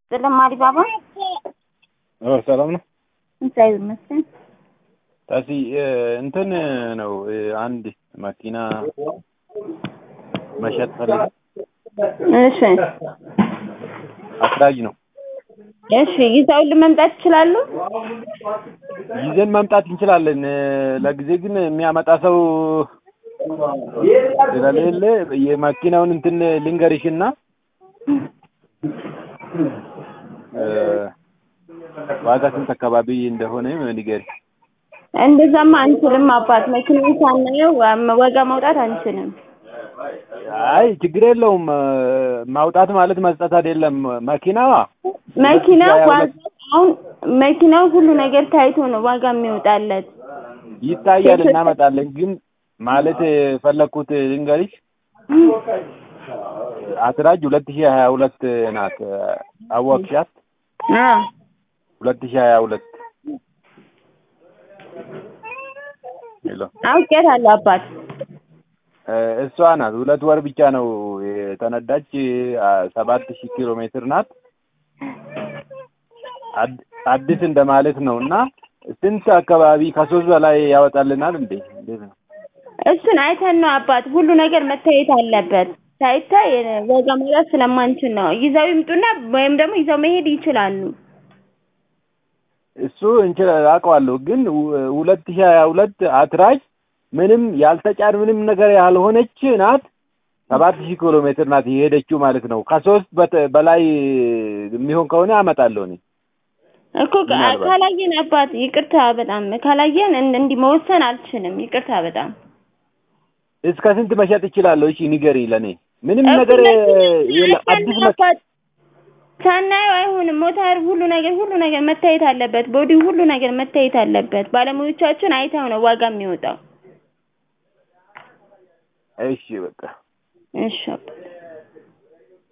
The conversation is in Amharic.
ተጨማሪ ባባ ሰላም ነው። እግዚአብሔር ይመስገን። ታሲ እንትን ነው አንድ መኪና መሸጥ ፈልግ እሺ አስራጅ ነው እሺ ይዘውልን መምጣት ይችላሉ? ይዘን መምጣት እንችላለን። ለጊዜ ግን የሚያመጣ ሰው ስለሌለ የመኪናውን እንትን ልንገርሽና ዋጋ ስንት አካባቢ እንደሆነ ንገሪ። እንደዛማ አንችልም አባት፣ መኪናውን ሳናየው ዋጋ ማውጣት አንችልም። አይ ችግር የለውም። ማውጣት ማለት መስጠት አይደለም። መኪናዋ መኪናው ዋጋ አሁን መኪናው ሁሉ ነገር ታይቶ ነው ዋጋ የሚወጣለት። ይታያል፣ እናመጣለን። ግን ማለት የፈለግኩት ልንገሪሽ አስራጅ ሁለት ሺህ ሀያ ሁለት ናት። አወቅሻት? ሁለት ሺህ ሀያ ሁለት ሄሎ አውቄታለሁ አባት። እሷ ናት። ሁለት ወር ብቻ ነው የተነዳች። ሰባት ሺህ ኪሎ ሜትር ናት። አዲስ እንደማለት ነው እና ስንት አካባቢ ከሶስት በላይ ያወጣልናል እንዴ? እንዴት ነው? እሱን አይተን ነው አባት። ሁሉ ነገር መታየት አለበት። ሳይታይ ዋጋ ማውጣት ስለማንችል ነው። ይዘው ይምጡና ወይም ደግሞ ይዘው መሄድ ይችላሉ። እሱ እንችላል አውቀዋለሁ። ግን ሁለት ሺህ ሀያ ሁለት አትራጅ ምንም ያልተጫን ምንም ነገር ያልሆነች ናት። ሰባት ሺህ ኪሎ ሜትር ናት የሄደችው ማለት ነው። ከሶስት በላይ የሚሆን ከሆነ አመጣለሁ እኔ እኮ ካላየን አባት ይቅርታ፣ በጣም ካላየን እንዲህ መወሰን አልችልም። ይቅርታ በጣም እስከ ስንት መሸጥ እችላለሁ? እሺ ንገሪ ለኔ። ምንም ነገር የለም። አዲስ መ ሳናየው አይሆንም። ሞተር ሁሉ ነገር ሁሉ ነገር መታየት አለበት። ቦዲ ሁሉ ነገር መታየት አለበት። ባለሙያዎቻችን አይተው ነው ዋጋ የሚወጣው። እሺ በቃ እሺ አባት